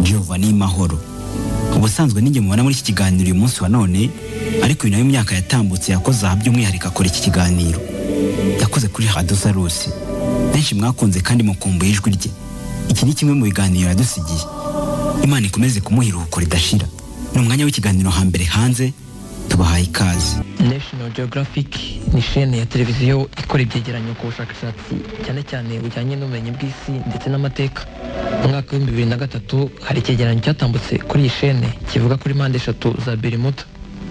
Giovanni Mahoro ubusanzwe n'inge mubona muri iki kiganiro uyu munsi wa none ariko uyu nawe imyaka yatambutse yakoze aha by'umwihariko akora iki kiganiro yakoze kuri radiyo sarusi benshi mwakunze kandi mukumbuye ijwi rye iki ni kimwe mu biganiro yadusigiye imana ikomeze kumuha iruhuko ridashira ni umwanya w'ikiganiro hambere hanze tubahaye ikaze National Geographic ni shene ya televiziyo ikora ibyegeranyo ku bushakashatsi cyane cyane bujyanye n'ubumenyi bw'isi ndetse n'amateka mu mwaka w'ibihumbi bibiri na gatatu hari icyegeranyo cyatambutse kuri iyi shene kivuga kuri mpande eshatu za berimuta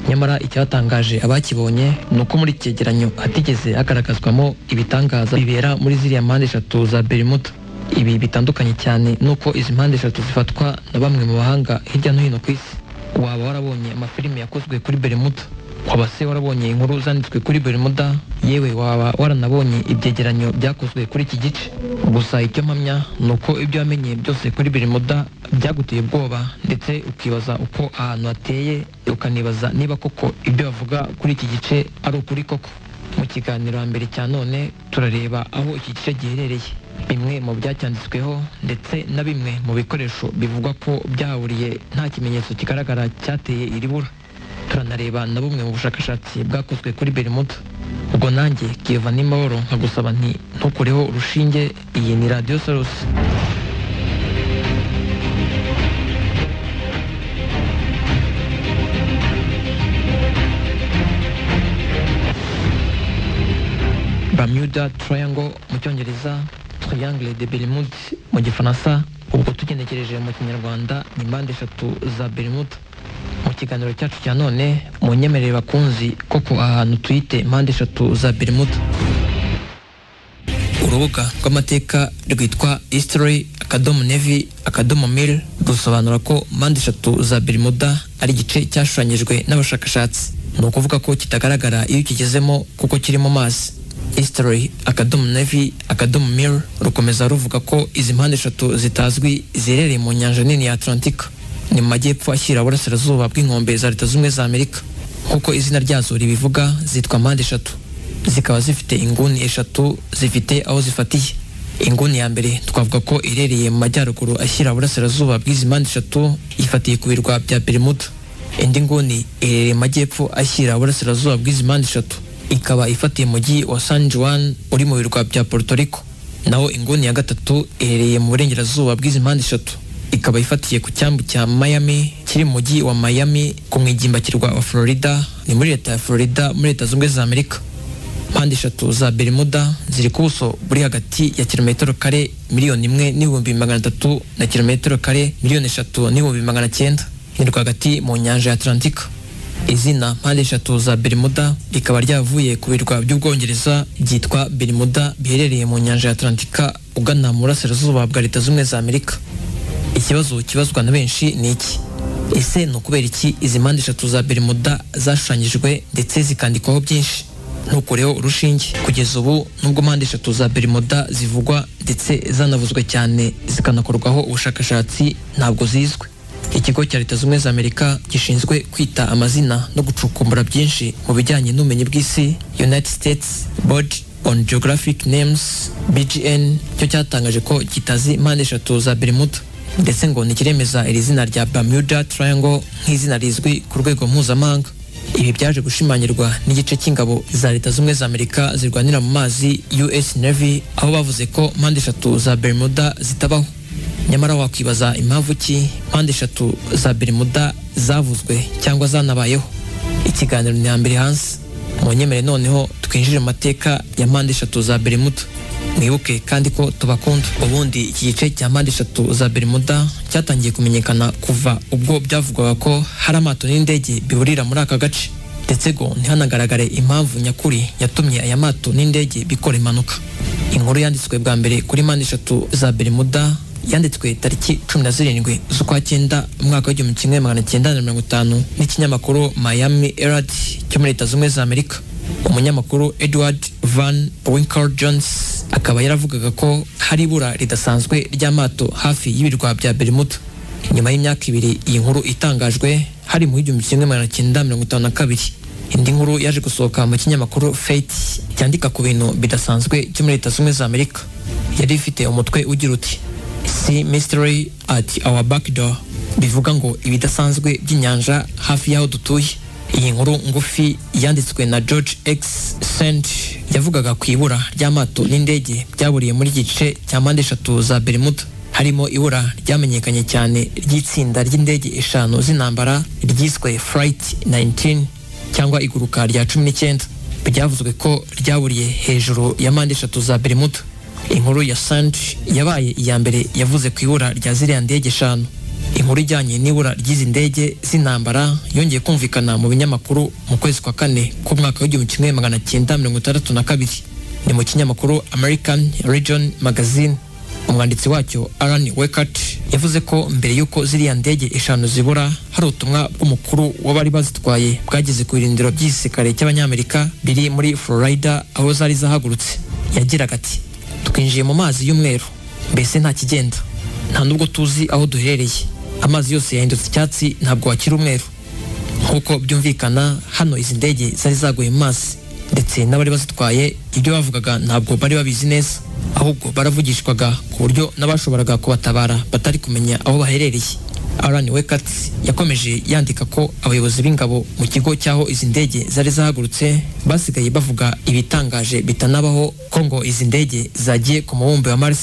nyamara icyatangaje abakibonye ni uko muri iki cyegeranyo hatigeze hagaragazwamo ibitangaza bibera muri ziriya mpande eshatu za berimuta ibi bitandukanye cyane n'uko izi mpande eshatu zifatwa na bamwe mu bahanga hirya no hino ku isi waba warabonye amafilime yakozwe kuri berimuda waba se warabonye inkuru zanditswe kuri berimuda yewe waba waranabonye ibyegeranyo byakozwe kuri iki gice gusa icyo mpamya ni uko ibyo wamenye byose kuri berimuda byaguteye ubwoba ndetse ukibaza uko ahantu hateye ukanibaza niba koko ibyo bavuga kuri iki gice ari ukuri koko mu kiganiro mbere cya none turareba aho iki gice giherereye bimwe mu byacyanditsweho ndetse na bimwe mu bikoresho bivugwa ko byahuriye nta kimenyetso kigaragara cyateye iri bura turanareba na bumwe mu bushakashatsi bwakozwe kuri berimuda ubwo nanjye kiva nimahoro nkagusaba nti ntukureho urushinge iyi ni radiyo sarusi Bermuda Triangle mu cyongereza triangle de Bermude mu gifaransa ubwo tugenekereje mu kinyarwanda ni impande eshatu za Bermuda mu kiganiro cyacu cya none mu nyemerere bakunzi koko ahantu tuyite impande eshatu za Bermuda urubuga rw'amateka rwitwa history akadomo nevi akadomo mil rusobanura ko mpande eshatu za Bermuda ari igice cyashushanyijwe n'abashakashatsi ni ukuvuga ko kitagaragara iyo ukigezemo kuko kiri mu mazi history akadomo navy akadomo mir rukomeza ruvuga ko izi mpande eshatu zitazwi ziherereye mu nyanja nini ya atlantika ni mu majyepfo ashyira uburasirazuba bw'inkombe za leta z'ubumwe za amerika nk'uko izina ryazo ribivuga zitwa mpande eshatu zikaba zifite inguni eshatu zifite aho zifatiye inguni ya mbere twavuga ko iherereye mu majyaruguru ashyira uburasirazuba bw'izi mpande eshatu ifatiye ku birwa bya berimuda indi nguni iherereye mu majyepfo ashyira uburasirazuba bw'izi mpande eshatu ikaba ifatiye umujyi wa San Juan uri mu birwa bya Puerto Rico naho inguni ya gatatu iherereye mu burengerazuba bw'izi mpande eshatu ikaba ifatiye ku cyambu cya Miami kiri mu mujyi wa Miami ku mwigimbakirwa wa Florida ni muri leta ya Florida muri leta z'ubumwe za Amerika mpande eshatu za Bermuda ziri ku buso buri hagati ya kilometero kare miliyoni imwe n'ibihumbi magana atatu na kilometero kare miliyoni eshatu n'ibihumbi magana cyenda ni rwagati mu nyanja ya Atlantika izina mpande eshatu za berimuda rikaba ryavuye ku birwa by'ubwongereza byitwa berimuda biherereye mu nyanja ya atlantika ugana mu burasirazuba bwa leta z'ubumwe za amerika ikibazo kibazwa na benshi ni iki ese ni ukubera iki izi mpande eshatu za berimuda zashushanyijwe ndetse zikandikwaho byinshi ntukureho urushinge kugeza ubu nubwo mpande eshatu za berimuda zivugwa ndetse zanavuzwe cyane zikanakorwaho ubushakashatsi ntabwo zizwe ikigo cya leta z'ubumwe za amerika gishinzwe kwita amazina no gucukumbura byinshi mu bijyanye n'ubumenyi bw'isi united states board on geographic names bgn cyo cyatangaje ko kitazi mpande eshatu za bermuda ndetse ngo ntikiremeza iri zina rya bermuda triangle nk'izina rizwi ku rwego mpuzamahanga ibi byaje gushimangirwa n'igice cy'ingabo za leta z'ubumwe za amerika zirwanira mu mazi us navy aho bavuze ko mpande eshatu za bermuda zitabaho nyamara wakwibaza impamvu ki mpande eshatu za berimuda zavuzwe cyangwa zanabayeho ikiganiro ni mbere hanze mu nyemere noneho twinjire mu mateka ya mpande eshatu za berimuda mwibuke kandi ko tubakunda ubundi iki gice cya mpande eshatu za berimuda cyatangiye kumenyekana kuva ubwo byavugwaga ko hari amato n'indege bihurira muri aka gace ndetse ngo ntihanagaragare impamvu nyakuri yatumye aya mato n'indege bikora impanuka inkuru yanditswe bwa mbere kuri mpande eshatu za berimuda yanditswe tariki cumi na zirindwi z'ukwa cyenda umwaka w'igihumbi kimwe magana cyenda na mirongo itanu n'ikinyamakuru miami herald cyo muri leta z'ubumwe za amerika umunyamakuru edward van winkle jones akaba yaravugaga ko hari ibura ridasanzwe ry'amato hafi y'ibirwa bya berimuda nyuma y'imyaka ibiri iyi nkuru itangajwe hari mu igihumbi kimwe magana cyenda mirongo itanu na kabiri indi nkuru yaje gusohoka mu kinyamakuru fate cyandika ku bintu bidasanzwe cyo muri leta z'ubumwe za amerika yari ifite umutwe ugira uti si mystery at our back door bivuga ngo ibidasanzwe by'inyanja hafi y'aho dutuye iyi nkuru ngufi yanditswe na george x send yavugaga ku ibura ry'amato n'indege byaburiye muri iki gice cya mpande eshatu za bermuda harimo ibura ryamenyekanye cyane ry'itsinda ry'indege eshanu z'intambara ryiswe flight 19 cyangwa iguruka rya cumi n'icyenda byavuzwe ko ryaburiye hejuru ya mpande eshatu za bermuda inkuru ya sand yabaye iya mbere yavuze ku ibura rya ziriya ndege eshanu inkuru ijyanye n'ibura ry'izi ndege z'intambara yongeye kumvikana mu binyamakuru mu kwezi kwa kane k'umwaka w'igihumbi kimwe magana cyenda mirongo itandatu na kabiri ni mu kinyamakuru american region magazine umwanditsi wacyo alan wekart yavuze ko mbere y'uko ziriya ndege eshanu zibura hari ubutumwa bw'umukuru w'abari bazitwaye bwageze ku birindiro by'igisirikare cy'abanyamerika biri muri florida aho zari zahagurutse yagiraga ati twinjiye mu mazi y'umweru mbese nta kigenda nta nubwo tuzi aho duherereye amazi yose yahindutse icyatsi ntabwo wakira umweru nk'uko byumvikana hano izi ndege zari zaguye mu mazi ndetse n'abari bazitwaye ibyo bavugaga ntabwo bari babizi neza ahubwo baravugishwaga ku buryo n'abashoboraga kubatabara batari kumenya aho baherereye Alan Wekatsi yakomeje yandika ko abayobozi b'ingabo mu kigo cyaho izi ndege zari zahagurutse basigaye bavuga ibitangaje bitanabaho ko ngo izi ndege zagiye ku mubumbe wa Mars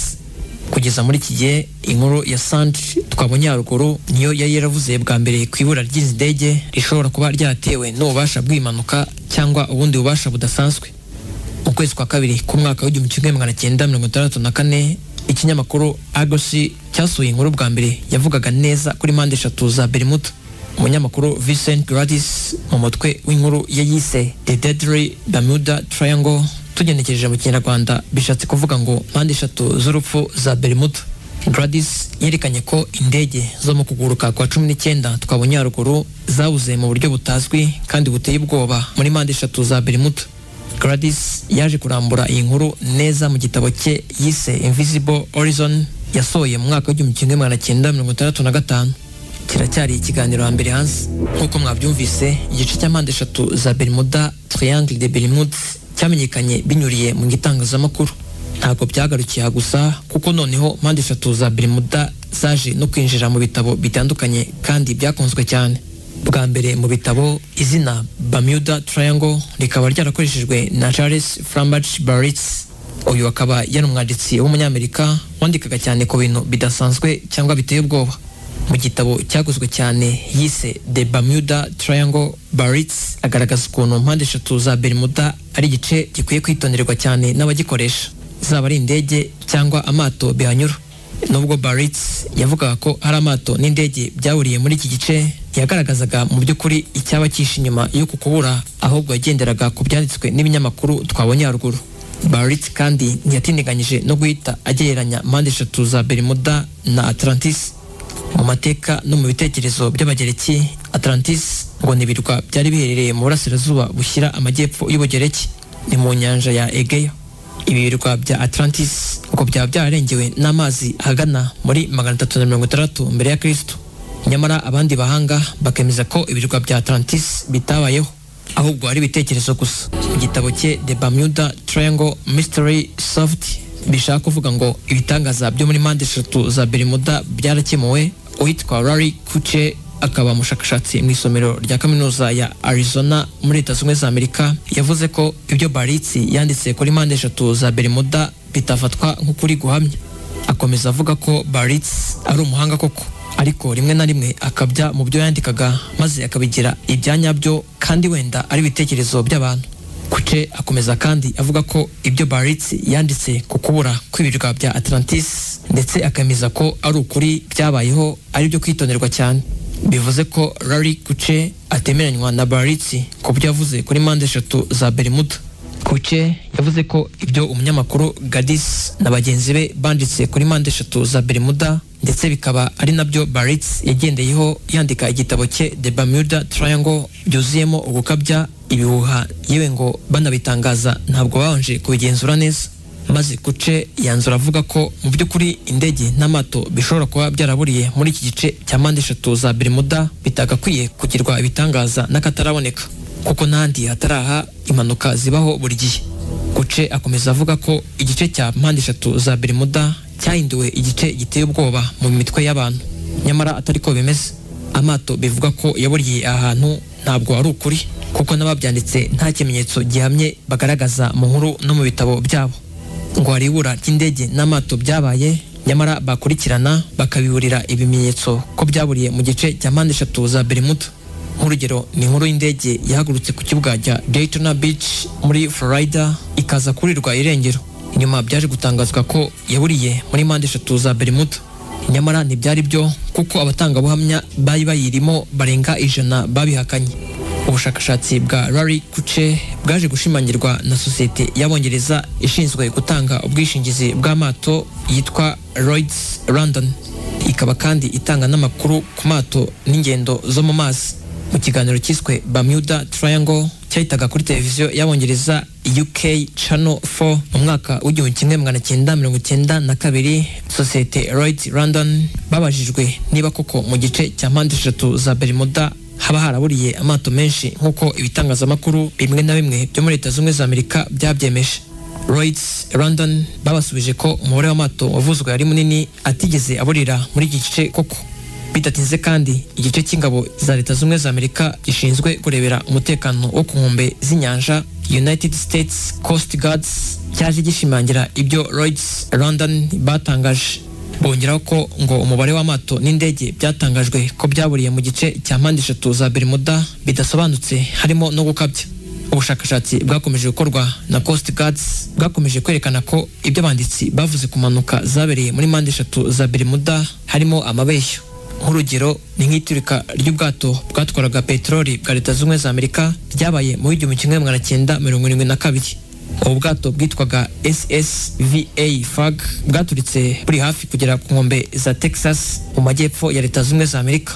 kugeza muri iki gihe inkuru ya Sand twabonye haruguru niyo yari yaravuze bwa mbere ku ibura ry'izi ndege rishobora kuba ryatewe n'ububasha bw'impanuka cyangwa ubundi bubasha budasanzwe mu kwezi kwa kabiri k'umwaka w'igihumbi kimwe magana cyenda mirongo itandatu na kane ikinyamakuru agosi cyasuye inkuru bwa mbere yavugaga neza kuri mpande eshatu za berimuta umunyamakuru vincent gladys mu mutwe w'inkuru ya yise the deadly bermuda triangle tugenekereje mu kinyarwanda bishatse kuvuga ngo mpande eshatu z'urupfu za berimuta gladys yerekanye ko indege zo mu kuguruka kwa cumi n'icyenda twabonye haruguru zabuze mu buryo butazwi kandi buteye ubwoba muri mpande eshatu za berimuta Gladys yaje kurambura iyi nkuru neza mu gitabo cye yise Invisible Horizon yasohoye mu mwaka w'igihumbi kimwe magana cyenda mirongo itandatu na gatanu kiracyari ikiganiro hambere hanze nk'uko mwabyumvise igice cya mpande eshatu za Bermuda Triangle de Bermude cyamenyekanye binyuriye mu gitangazamakuru ntabwo byagarukiye gusa kuko noneho mpande eshatu za Bermuda zaje no kwinjira mu bitabo bitandukanye kandi byakunzwe cyane bwa mbere mu bitabo izina Bermuda Triangle rikaba ryarakoreshejwe na Charles Framberg Barritz uyu akaba yari umwanditsi w'umunyamerika wandikaga cyane ku bintu bidasanzwe cyangwa biteye ubwoba mu gitabo cyaguzwe cyane yise The Bermuda Triangle Barritz agaragaza ukuntu mpande eshatu za Bermuda ari igice gikwiye kwitonderwa cyane n'abagikoresha zaba ari indege cyangwa amato bihanyura nubwo Barits yavugaga ko hari amato n'indege byahuriye muri iki gice yagaragazaga mu by'ukuri icyaba cyishe inyuma yo kukubura ahubwo yagenderaga ku byanditswe n'ibinyamakuru twabonye haruguru Barits kandi ntiyatindiganyije no guhita agereranya mpande eshatu za Bermuda na Atlantis mu mateka no mu bitekerezo by'abagereki Atlantis ngo n'ibirwa byari biherereye mu burasirazuba bushyira amajyepfo y'ubugereki ni mu nyanja ya Egeya ibirwa bya Atlantis uko byaba byararengewe n'amazi ahagana muri magana atatu na mirongo itandatu mbere ya Kristo nyamara abandi bahanga bakemeza ko ibirwa bya Atlantis bitabayeho ahubwo ari ibitekerezo gusa igitabo cye The Bermuda Triangle Mystery Solved bishaka kuvuga ngo ibitangaza byo muri mpande eshatu za Bermuda byarakemuwe uwitwa Larry Kuche akaba umushakashatsi mu isomero rya kaminuza ya Arizona muri leta zunze za Amerika yavuze ko ibyo Baritsi yanditse kuri mpande eshatu za Bermuda bitafatwa nk'ukuri guhamya akomeza avuga ko Baritsi ari umuhanga koko ariko rimwe na rimwe akabya mu byo yandikaga maze akabigira ibya nyabyo kandi wenda ari ibitekerezo by'abantu Kuce akomeza kandi avuga ko ibyo Baritsi yanditse ku kubura kw'ibirwa bya Atlantis ndetse akemeza ko ari ukuri byabayeho ari byo kwitonderwa cyane bivuze ko Larry Kuce atemeranywa na Baritsi ku byo yavuze kuri mpande eshatu za Bermuda Kuce yavuze ko ibyo umunyamakuru Gadis na bagenzi be banditse kuri mpande eshatu za Bermuda ndetse bikaba ari nabyo Baritsi yagendeyeho yandika igitabo cye The Bermuda Triangle byuzuyemo ugukabya ibihuha yewe ngo banabitangaza ntabwo babanje kubigenzura neza maze kuce yanzura avuga ko mu by'ukuri indege n'amato bishobora kuba byaraburiye muri iki gice cya mpande eshatu za Bermuda bitagakwiye kugirwa ibitangaza n'akataraboneka kuko n'ahandi hataraha impanuka zibaho buri gihe kuce akomeza avuga ko igice cya mpande eshatu za Bermuda cyahinduwe igice giteye ubwoba mu mitwe y'abantu nyamara atari ko bimeze amato bivuga ko yaburiye aha hantu ntabwo ari ukuri kuko n'ababyanditse nta kimenyetso gihamye bagaragaza mu nkuru no mu bitabo byabo ngo hari ibura ry'indege n'amato byabaye nyamara bakurikirana bakabiburira ibimenyetso ko byaburiye mu gice cya mpande eshatu za berimuda nk'urugero ni inkuru y'indege yahagurutse ku kibuga cya Daytona Beach muri Florida ikaza kurirwa irengero inyuma byaje gutangazwa ko yaburiye muri mpande eshatu za berimuda nyamara ntibyari byo kuko abatangabuhamya bari bayirimo barenga ijana babihakanye ubushakashatsi bwa Larry Kuche bwaje gushimangirwa na sosiyete y'abongereza ishinzwe gutanga ubwishingizi bw'amato yitwa Lloyds London ikaba kandi itanga n'amakuru ku mato n'ingendo zo mu mazi mu kiganiro cyiswe Bermuda Triangle cyahitaga kuri televiziyo y'abongereza UK Channel 4 mu mwaka w'igihumbi kimwe magana cyenda mirongo cyenda na kabiri sosiyete Lloyds London babajijwe niba koko mu gice cya mpande eshatu za Bermuda haba haraburiye amato menshi nk'uko ibitangazamakuru bimwe na bimwe byo muri leta zunze ubumwe za amerika byabyemeje Lloyds London babasubije ko umubare w'amato wavuzwe ari munini atigeze aburira muri iki gice koko bidatinze kandi igice cy'ingabo za leta zunze ubumwe za amerika gishinzwe kurebera umutekano wo ku nkombe z'inyanja United States Coast Guards cyaje gishimangira ibyo Lloyds London batangaje bongeraho ko ngo umubare w'amato n'indege byatangajwe ko byaburiye mu gice cya mpande eshatu za Bermuda bidasobanutse harimo no gukabya ubushakashatsi bwakomeje gukorwa na Coast Guards bwakomeje kwerekana ko ibyo abanditsi bavuze ku mpanuka zabereye muri mpande eshatu za Bermuda harimo amabeshyo nk'urugero ni nk'iturika ry'ubwato bwatwaraga peteroli bwa leta zunze ubumwe za amerika ryabaye mu w'igihumbi kimwe magana cyenda mirongo irindwi na kabiri ubu bwato bwitwaga ssva fag bwaturitse buri hafi kugera ku nkombe za texas mu majyepfo ya leta zunze za amerika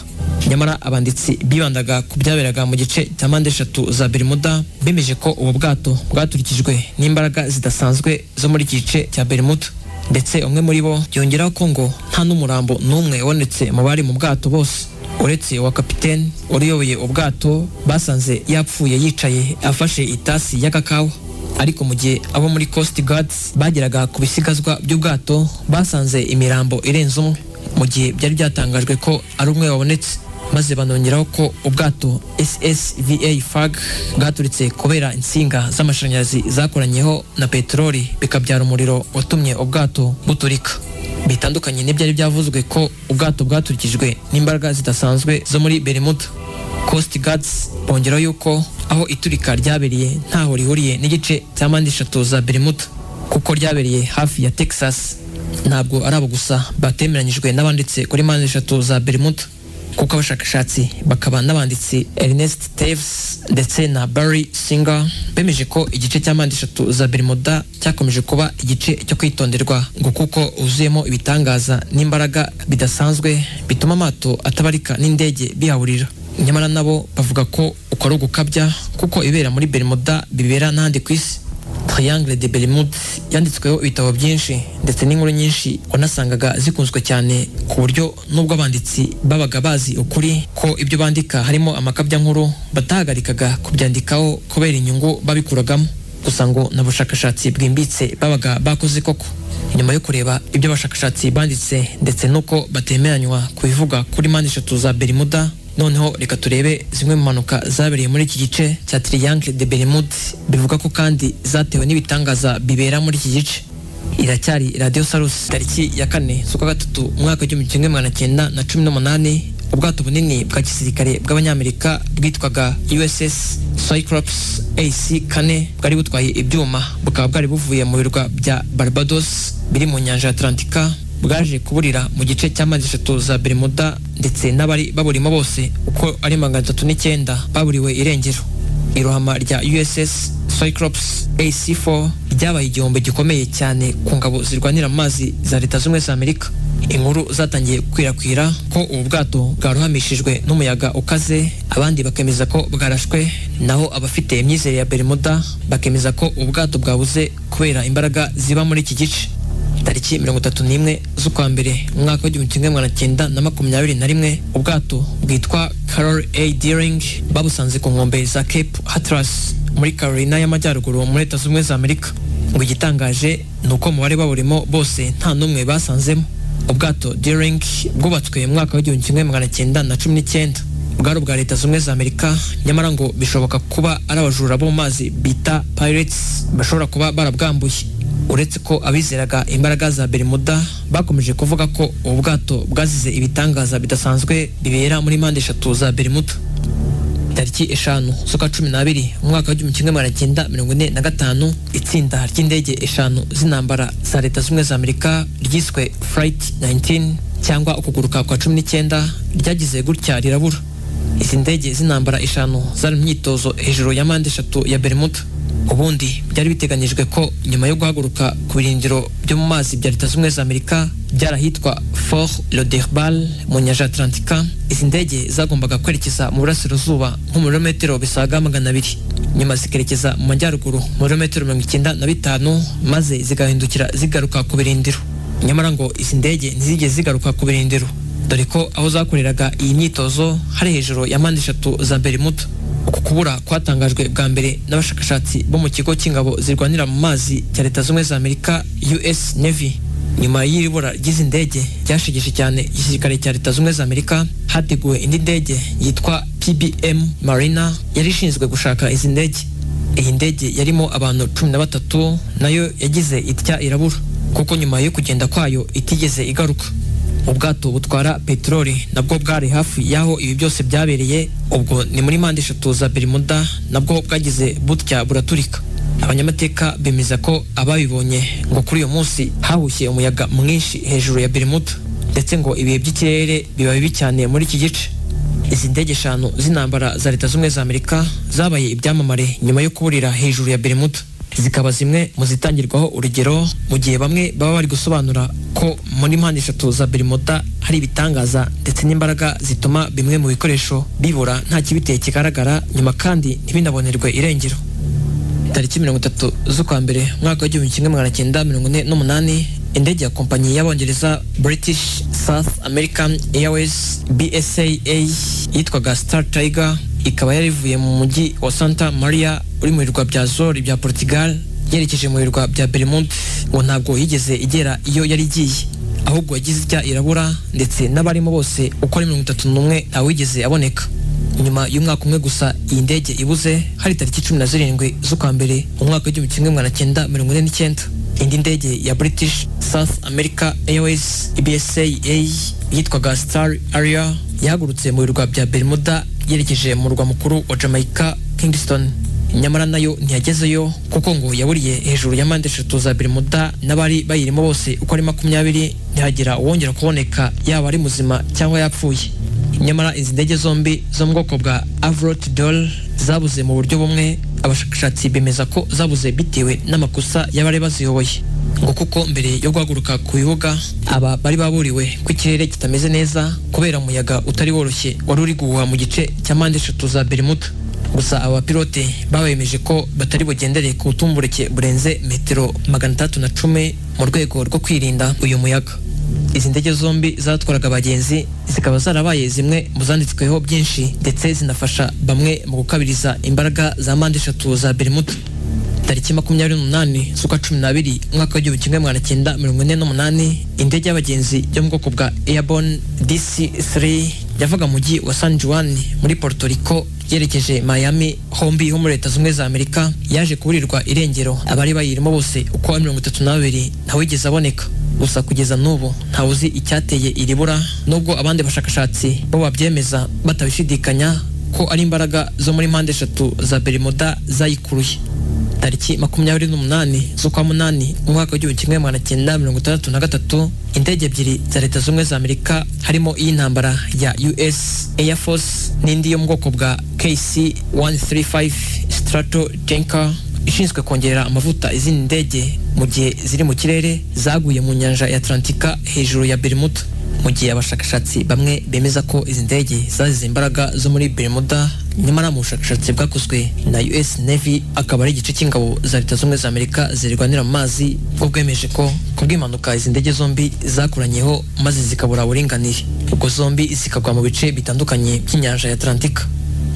nyamara abanditsi bibandaga ku byaberaga mu gice cya mpande eshatu za berimuda bemeje ko ubu bwato bwaturikijwe n'imbaraga zidasanzwe zo muri iki gice cya berimuda ndetse umwe muri bo yongeraho ko ngo nta n'umurambo n'umwe wabonetse mu bari mu bwato bose uretse wa kapitene uyoboye ubwato basanze yapfuye yicaye afashe itasi y'agakawa ariko mu gihe abo muri Coast Guards bageraga ku bisigazwa by'ubwato basanze imirambo irenze umwe mu gihe byari byatangajwe ko ari umwe wabonetse maze banongeraho ko ubwato SSVA FAG bwaturitse kubera insinga z'amashanyarazi zakoranyeho na peteroli bikabyara umuriro watumye ubwato buturika bitandukanye n'ibyari byavuzwe ko ubwato bwaturikijwe n'imbaraga zidasanzwe zo muri Bermuda Coast Guards bongeraho yuko aho iturika ryabereye ntaho rihuriye n'igice cya mpande eshatu za Bermuda kuko ryabereye hafi ya Texas ntabwo ari abo gusa batemeranyijwe n'abanditse kuri mpande eshatu za Bermuda kuko abashakashatsi bakaba n'abanditsi Ernest Taves ndetse na Barry Singer bemeje ko igice cya mpande eshatu za Bermuda cyakomeje kuba igice cyo kwitonderwa ngo kuko uzuyemo ibitangaza n'imbaraga bidasanzwe bituma amato atabarika n'indege bihaburira nyamara nabo bavuga ko uko ari ugukabya kuko ibera muri Bermuda bibera n'ahandi ku isi Triangle de Bermude yanditsweho ibitabo byinshi ndetse n'inkuru nyinshi wanasangaga zikunzwe cyane ku buryo n'ubwo abanditsi babaga bazi ukuri ko ibyo bandika harimo amakabya nkuru batahagarikaga kubyandikaho kubera inyungu babikuragamo gusa ngo na bushakashatsi bwimbitse babaga bakoze koko nyuma yo kureba ibyo abashakashatsi banditse ndetse n'uko batemeranywa ku bivuga kuri mpande eshatu za Bermuda noneho reka turebe zimwe mu mpanuka zabereye muri iki gice cya Triangle de Bermude bivuga ko kandi zatewe n'ibitangaza bibera muri iki gice iracyari Radio Salus tariki ya kane z'ukwa gatatu umwaka w'igihumbi kimwe magana cyenda na cumi n'umunani ubwato bunini bwa gisirikare bw'abanyamerika bwitwaga USS Cyclops AC kane bwari butwaye ibyuma bukaba bwari buvuye mu birwa bya Barbados biri mu nyanja ya Atlantika bwaje kuburira mu gice cy'amezi eshatu za Bermuda ndetse n'abari baburimo bose uko ari magana atatu n'icyenda baburiwe irengero irohama rya USS Cyclops AC4 ryabaye igihombo gikomeye cyane ku ngabo zirwanira mu mazi za leta z'ubumwe za Amerika inkuru zatangiye gukwirakwira ko ubu bwato bwaruhamishijwe n'umuyaga ukaze abandi bakemeza ko bwarashwe naho abafite imyizere ya Bermuda bakemeza ko ubu bwato bwabuze kubera imbaraga ziba muri iki gice tariki mirongo itatu n'imwe z'ukwa mbere umwaka w'igihumbi kimwe magana cyenda na makumyabiri na rimwe ubwato bwitwa Carol A. Deering babusanze ku nkombe za Cape Hatteras muri Carolina y'Amajyaruguru muri leta z'ubumwe za Amerika ngo igitangaje ni uko mu bari baburimo bose nta n'umwe basanzemo ubwato Deering bwubatswe mu mwaka w'igihumbi kimwe magana cyenda na cumi n'icyenda bwari ubwa leta zunze ubumwe za amerika nyamara ngo bishoboka kuba ari abajura bo mu mazi bita pirates bashobora kuba barabwambuye uretse ko abizeraga imbaraga za berimuda bakomeje kuvuga ko ubu bwato bwazize ibitangaza bidasanzwe bibera muri mpande eshatu za berimuda tariki eshanu z'ukwa cumi n'abiri umwaka w'igihumbi kimwe magana cyenda mirongo ine na gatanu itsinda ry'indege eshanu z'intambara za leta z'ubumwe za amerika ryiswe flight 19 cyangwa ukuguruka kwa cumi n'icyenda ryagize gutya rirabura izi ndege z'intambara eshanu zari mu myitozo hejuru ya mpande eshatu ya bermuda ubundi byari biteganyijwe ko nyuma yo guhaguruka ku birindiro byo mu mazi bya leta z'ubumwe za amerika byarahitwa fort loderbal mu nyanja atlantika izi ndege zagombaga kwerekeza mu burasirazuba nko mu birometero bisaga magana abiri nyuma zikerekeza mu majyaruguru mu birometero mirongo icyenda na bitanu maze zigahindukira zigaruka ku birindiro nyamara ngo izi ndege ntizigeze zigaruka ku birindiro dore ko aho zakoreraga iyi myitozo hari hejuru ya mpande eshatu za berimuda uku kubura kwatangajwe bwa mbere n'abashakashatsi bo mu kigo cy'ingabo zirwanira mu mazi cya leta z'ubumwe za amerika us navy nyuma y'ibura ry'izi ndege ryashegeje cyane igisirikare cya leta z'ubumwe za amerika hateguwe indi ndege yitwa pbm marina yari ishinzwe gushaka izi ndege iyi ndege yarimo abantu cumi na batatu nayo yagize itya irabura kuko nyuma yo kugenda kwayo itigeze igaruka ubwato butwara peteroli nabwo bwari hafi y'aho ibi byose byabereye ubwo ni muri mpande eshatu za berimuda nabwo bwagize butya buraturika abanyamateka bemeza ko ababibonye ngo kuri uyu munsi hahushye umuyaga mwinshi hejuru ya berimuda ndetse ngo ibihe by'ikirere biba bibi cyane muri iki gice izi ndege eshanu z'intambara za leta z'ubumwe za amerika zabaye ibyamamare nyuma yo kuburira hejuru ya berimuda zikaba zimwe mu zitangirwaho urugero mu gihe bamwe baba bari gusobanura ko muri mpande eshatu za berimuda hari ibitangaza ndetse n'imbaraga zituma bimwe mu bikoresho bibura nta kibiteye kigaragara nyuma kandi ntibinabonerwe irengero tariki mirongo itatu z'ukwa mbere umwaka w'igihumbi kimwe magana cyenda mirongo ine n'umunani indege ya kompanyi y'abongereza british south american airways bsaa yitwaga star tiger ikaba yari ivuye mu mujyi wa santa maria uri mu birwa bya zori bya portugal yerekeje mu birwa bya berimundi ngo ntabwo yigeze igera iyo yari igiye ahubwo yagize ijya irabura ndetse n'abarimo bose uko ari mirongo itatu n'umwe ntawigeze aboneka nyuma y'umwaka umwe gusa iyi ndege ibuze hari tariki cumi na zirindwi z'ukwa mbere umwaka w'igihumbi kimwe magana cyenda mirongo ine n'icyenda indi ndege ya british south america airways bsaa yitwaga star area yahagurutse mu birwa bya berimuda yerekeje mu murwa mukuru wa jamaica kingston nyamara nayo ntiyagezeyo kuko ngo yaburiye hejuru ya mpande eshatu za berimuda n'abari bayirimo bose uko ari makumyabiri ntihagira uwongera kuboneka yaba ari muzima cyangwa yapfuye nyamara izi ndege zombi zo mu bwoko bwa avrot dol zabuze mu buryo bumwe abashakashatsi bemeza ko zabuze bitewe n'amakosa y'abari baziyoboye ngo kuko mbere yo guhaguruka ku bibuga aba bari baburiwe ko ikirere kitameze neza kubera umuyaga utari woroshye wari uri guhuha mu gice cya mpande eshatu za berimuda gusa aba bapilote babemeje ko batari bugendereye ku butumburuke burenze metero magana atandatu na cumi mu rwego rwo kwirinda uyu muyaga izi ndege zombi zatwaraga abagenzi zikaba zarabaye zimwe mu zanditsweho byinshi ndetse zinafasha bamwe mu gukabiriza imbaraga za mpande eshatu za berimuda tariki makumyabiri n'umunani z'ukwa cumi n'abiri umwaka w'igihumbi kimwe magana cyenda mirongo ine n'umunani indege y'abagenzi yo mu bwoko bwa airborne dc 3 yavaga mu mujyi wa san juan muri puerto rico yerekeje miami hombi ho muri leta z'ubumwe za amerika yaje kuburirwa irengero abari bayirimo bose uko wa mirongo itatu n'abiri ntawigeze aboneka gusa kugeza n'ubu ntawuzi icyateye iri bura nubwo abandi bashakashatsi bo babyemeza batabishidikanya ko ari imbaraga zo muri mpande eshatu za berimuda zayikuruye tariki makumyabiri n'umunani z'ukwa munani umwaka w'igihumbi kimwe magana cyenda mirongo itandatu na gatatu indege ebyiri za leta z'ubumwe za amerika harimo iy'intambara ya us air force n'indi yo mu bwoko bwa kc 135 strato jenka ishinzwe kongera amavuta izindi ndege mu gihe ziri mu kirere zaguye mu nyanja ya atlantika hejuru ya berimuda mu gihe abashakashatsi bamwe bemeza ko izi ndege zazize imbaraga zo muri berimuda nyamara mu bushakashatsi bwakozwe na us navy akaba ari igice cy'ingabo za leta z'ubumwe za amerika zirwanira mu mazi bwo bwemeje ko kubw'impanuka izi ndege zombi zakuranyeho maze zikabura uburinganire ubwo zombi zikagwa mu bice bitandukanye by'inyanja ya atlantika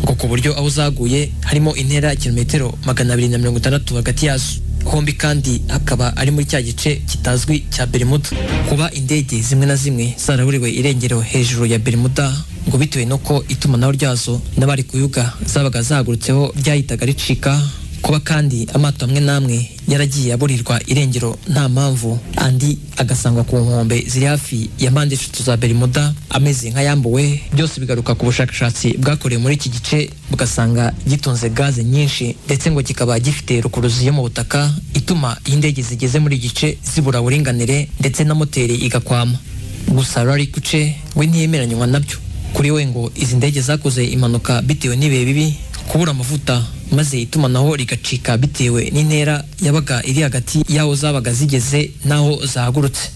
ngo ku buryo aho zaguye harimo intera ya kilometero magana abiri na mirongo itandatu hagati yazo hombi kandi akaba ari muri cya gice kitazwi cya Bermuda kuba indege zimwe na zimwe zaraburiwe irengero hejuru ya Bermuda ngo bitewe nuko itumanaho ryazo n'abari kuyuga zabaga zahagurutseho ryahitaga ricika kuba kandi amato amwe n'amwe yaragiye aburirwa irengero nta mpamvu andi agasangwa ku nkombe ziri hafi ya mpande eshatu za Bermuda ameze nk'ayambuwe byose bigaruka ku bushakashatsi bwakorewe muri iki gice bugasanga gitunze gaze nyinshi ndetse ngo kikaba gifite rukuruzi yo mu butaka ituma iyo indege zigeze muri iki gice zibura uburinganire ndetse na moteri igakwama gusa Larry Kuce we ntiyemeranywa nabyo kuri we ngo izi ndege zakoze impanuka bitewe n'ibihe bibi kubura amavuta maze itumanaho rigacika bitewe n'intera yabaga iri hagati y'aho zabaga zigeze n'aho zahagurutse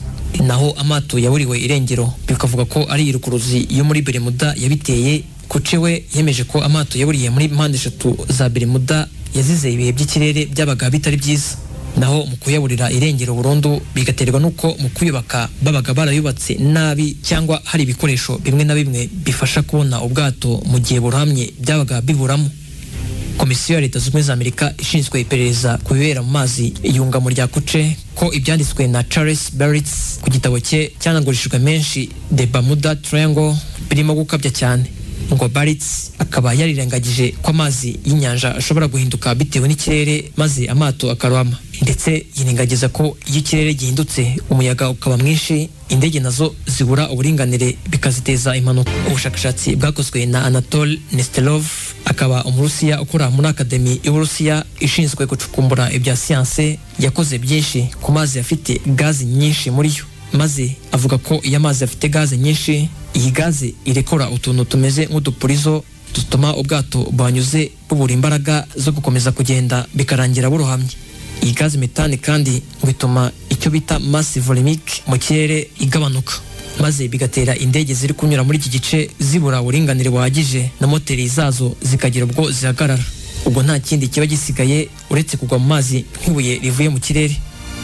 naho amato yaburiwe irengero bikavuga ko ari irukuruzi yo muri Bermuda yabiteye kucewe yemeje ko amato yaburiye muri mpande eshatu za Bermuda yazize ibihe by'ikirere byabaga bitari byiza naho mu kuyaburira irengero burundu bigaterwa n'uko mu kuyubaka babaga barayubatse nabi cyangwa hari ibikoresho bimwe na bimwe bifasha kubona ubwato mu gihe buramye byabaga biburamo komisiyo ya leta zunze ubumwe za amerika ishinzwe iperereza ku bibera mu mazi iyungamo rya kuce ko ibyanditswe na charles barits ku gitabo cye cyanagurishijwe menshi the bamuda triangle birimo gukabya cyane ngo barits akaba yarirengagije ko amazi y'inyanja ashobora guhinduka bitewe n'ikirere maze amato akarwama ndetse yirengagiza ko iyo ikirere gihindutse umuyaga ukaba mwinshi indege nazo zibura uburinganire bikaziteza impanuka ubushakashatsi bwakozwe na anatole nestelov akaba umurusiya ukora muri akademi y'uburusiya ishinzwe gucukumbura ibya siyanse yakoze byinshi ku mazi afite gazi nyinshi muri yo maze avuga ko iyo amazi afite gaze nyinshi iyi gaze irekora utuntu tumeze nk'udupurizo dutuma ubwato banyuze bubura imbaraga zo gukomeza kugenda bikarangira burohamye iyi gaze metani kandi ngo ituma icyo bita masse volumique mu kirere igabanuka maze bigatera indege ziri kunyura muri iki gice zibura uburinganire buhagije na moteri zazo zikagira ubwo zihagarara ubwo nta kindi kiba gisigaye uretse kugwa mu mazi nk'ibuye rivuye mu kirere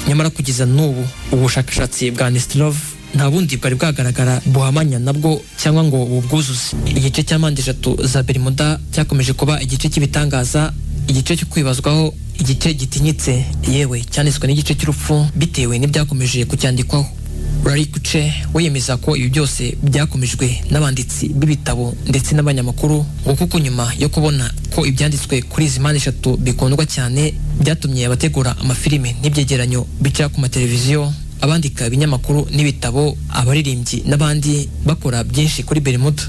nyamara kugeza n'ubu ubushakashatsi bwa Nestilov nta bundi bwari bwagaragara buhamanya nabwo cyangwa ngo bubwuzuze igice cya mpande eshatu za Bermuda cyakomeje kuba igice cy'ibitangaza igice cyo kwibazwaho igice gitinyitse yewe cyanditswe n'igice cy'urupfu bitewe n'ibyakomeje kucyandikwaho Larry Kuce wiyemeza ko ibi byose byakomejwe n'abanditsi b'ibitabo ndetse n'abanyamakuru ngo kuko nyuma yo kubona ko ibyanditswe kuri izi mpande eshatu bikundwa cyane byatumye abategura amafilime n'ibyegeranyo bica ku mateleviziyo abandika ibinyamakuru n'ibitabo abaririmbyi n'abandi bakora byinshi kuri Bermuda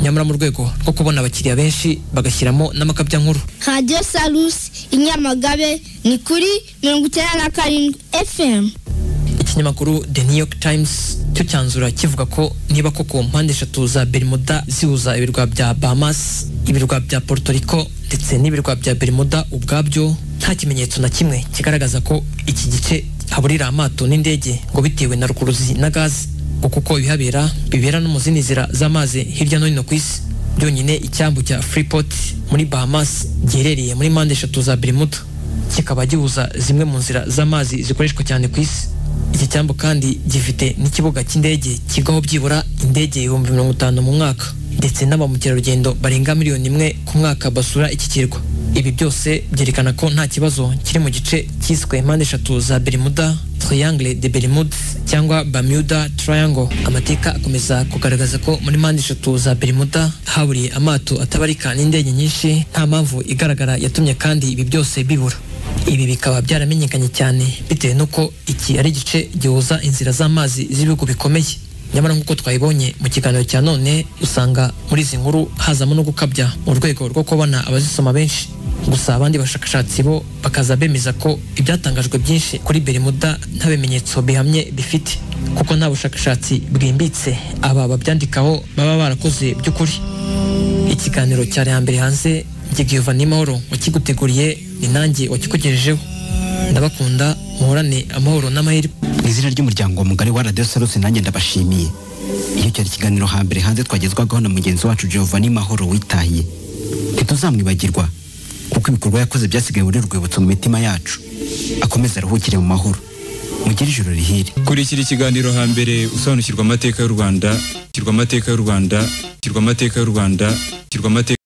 nyamara mu rwego rwo kubona abakiriya benshi bagashyiramo n'amakabya nkuru radiyo salusi inyamagabe ni kuri mirongo icyenda na karindwi fm ikinyamakuru the new york times cyo cyanzura kivuga ko niba koko mpande eshatu za bermuda zihuza ibirwa bya bahamas ibirwa bya puerto rico ndetse n'ibirwa bya bermuda ubwabyo nta kimenyetso na kimwe kigaragaza ko iki gice haburira amato n'indege ngo bitewe na rukuruzi na gaze ngo kuko ibihabera bibera no mu zindi nzira z'amazi hirya no hino ku isi byonyine icyambu cya freeport muri bahamas giherereye muri mpande eshatu za bermuda kikaba gihuza zimwe mu nzira z'amazi zikoreshwa cyane ku isi iki cyambu kandi gifite n'ikibuga cy'indege kigaho byibura indege ibihumbi mirongo itanu mu mwaka ndetse n'aba mukerarugendo barenga miliyoni imwe ku mwaka basura iki kirwa ibi byose byerekana ko nta kibazo kiri mu gice cyiswe mpande eshatu za Bermuda Triangle de Bermude cyangwa Bermuda Triangle amateka akomeza kugaragaza ko muri mpande eshatu za Bermuda haburiye amato atabarika n'indege nyinshi nta mpamvu igaragara yatumye kandi ibi byose bibura ibi bikaba byaramenyekanye cyane bitewe n'uko iki ari igice gihuza inzira z'amazi z'ibihugu bikomeye nyamara nk'uko twayibonye mu kiganiro cya none usanga muri izi nkuru hazamo no gukabya mu rwego rwo kubona abazisoma benshi gusa abandi bashakashatsi bo bakaza bemeza ko ibyatangajwe byinshi kuri Bermuda nta bimenyetso bihamye bifite kuko nta bushakashatsi bwimbitse aba babyandikaho baba barakoze by'ukuri ikiganiro cyari hambere hanze Gigiva ni mahoro wakiguteguriye ni nanjye wakikugejejeho ndabakunda muhorane amahoro n'amahirwe mu izina ry'umuryango mugari wa radiyo salus nanjye ndabashimiye iyo cyari ikiganiro hambere hanze twagezwagaho na mugenzi wacu Giovanni mahoro witahiye ntituzamwibagirwa kuko ibikorwa yakoze byasigaye muri rwibutso mu mitima yacu akomeze aruhukire mu mahoro mugire ijoro rihire kurikira ikiganiro hambere usobanukirwa amateka y'u rwanda kirwa amateka y'u rwanda kirwa amateka y'u rwanda kirwa amateka